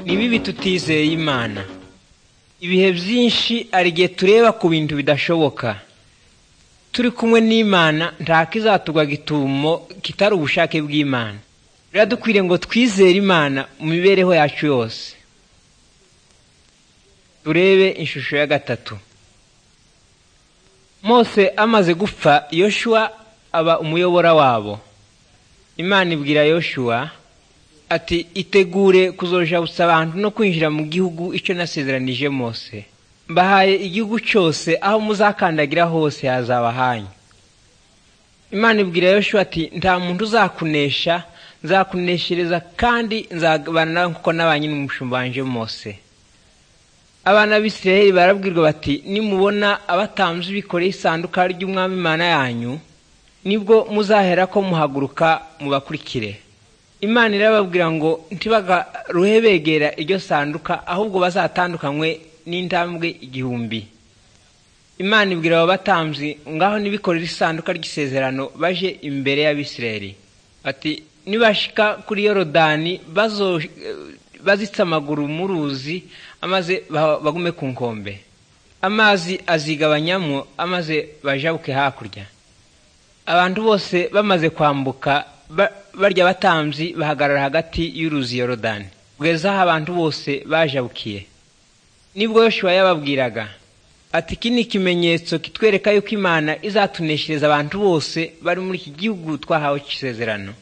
ni bibi tutizeye imana ibihe byinshi hari igihe tureba ku bintu bidashoboka turi kumwe n'imana nta kizatugwa gitumo kitari ubushake bw'imana rero dukwiriye ngo twizere imana mu mibereho yacu yose turebe ishusho ya gatatu mose amaze gupfa yoshuwa aba umuyobora wabo imana ibwira yoshuwa ati itegure kuzojabusa abantu no kwinjira mu gihugu icyo nasezeranije mose mbahaye igihugu cyose aho muzakandagira hose hazaba hanyu imana ibwira yoshuwa ati nta muntu uzakunesha nzakuneshereza kandi nzabana kuko n'abanye n'umushumba wanje mose abana b'isiraheli barabwirwa bati nimubona abatambyi bikoreye isanduka ry'umwami imana yanyu nibwo muzahera ko muhaguruka mubakurikire imana irababwira ngo ntibagaruhe begera iryo sanduka ahubwo bazatandukanywe n'intambwe igihumbi imana ibwira abo batambyi ngaho nibikorera isanduka ry'isezerano baje imbere y'abisiraheli bati nibashika kuri yorodani bazitse amaguru mu ruzi amaze bagume ku nkombe amazi azigabanyamo amaze bajabuke hakurya abantu bose bamaze kwambuka barya abatambyi bahagarara hagati y'uruzi yorodani kugeza aho abantu bose bajabukiye nibwo yoshuwa yababwiraga ati iki ni ikimenyetso kitwereka yuko imana izatuneshereza abantu bose bari muri iki gihugu twahawe isezerano